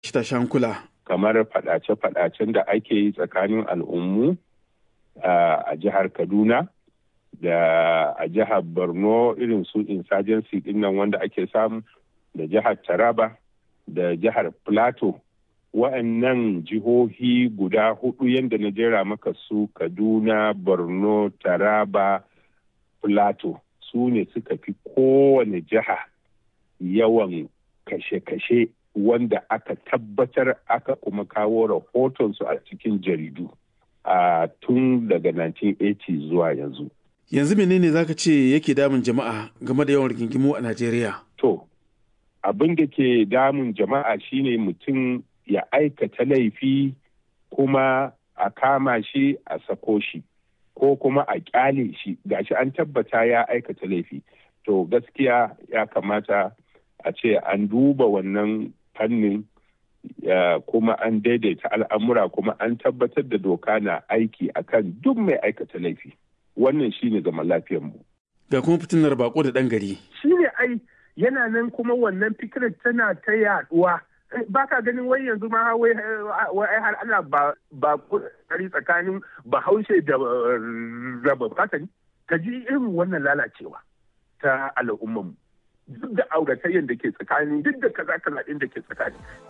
tashi hankula. kamar faɗace-faɗacen da ake yi tsakanin al'ummu a jihar kaduna da a jihar borno irin su insurgency dinnan wanda ake samu da jihar taraba da jihar plateau wa'annan jihohi guda hudu yadda na jera maka su kaduna borno taraba plateau su ne suka fi kowane jiha yawan kashe-kashe wanda aka tabbatar aka kuma kawo rahotonsu a cikin jaridu a tun daga 1980 zuwa yanzu. Yanzu menene zaka ce yake damun jama'a game da yawan rigingimu a Najeriya? To, abin da ke damun jama'a shine mutum ya aikata laifi kuma a kama shi a sako shi ko kuma a kyale shi gashi an tabbata ya aikata laifi. To gaskiya ya kamata a ce an duba wannan fannin kuma an daidaita al'amura kuma an tabbatar da doka na aiki akan duk mai aikata laifi wannan shine zaman mu. ga kuma fitinar bako da ɗan gari shine ai yana nan kuma wannan fikirar tana ta yaduwa ba ka ganin wai yanzu ma wai har ana ba ba tsakanin bahaushe da raba fatani ka ji irin wannan lalacewa ta al'ummarmu duk da auratayyar da ke tsakani duk da kaza kaza din da ke tsakani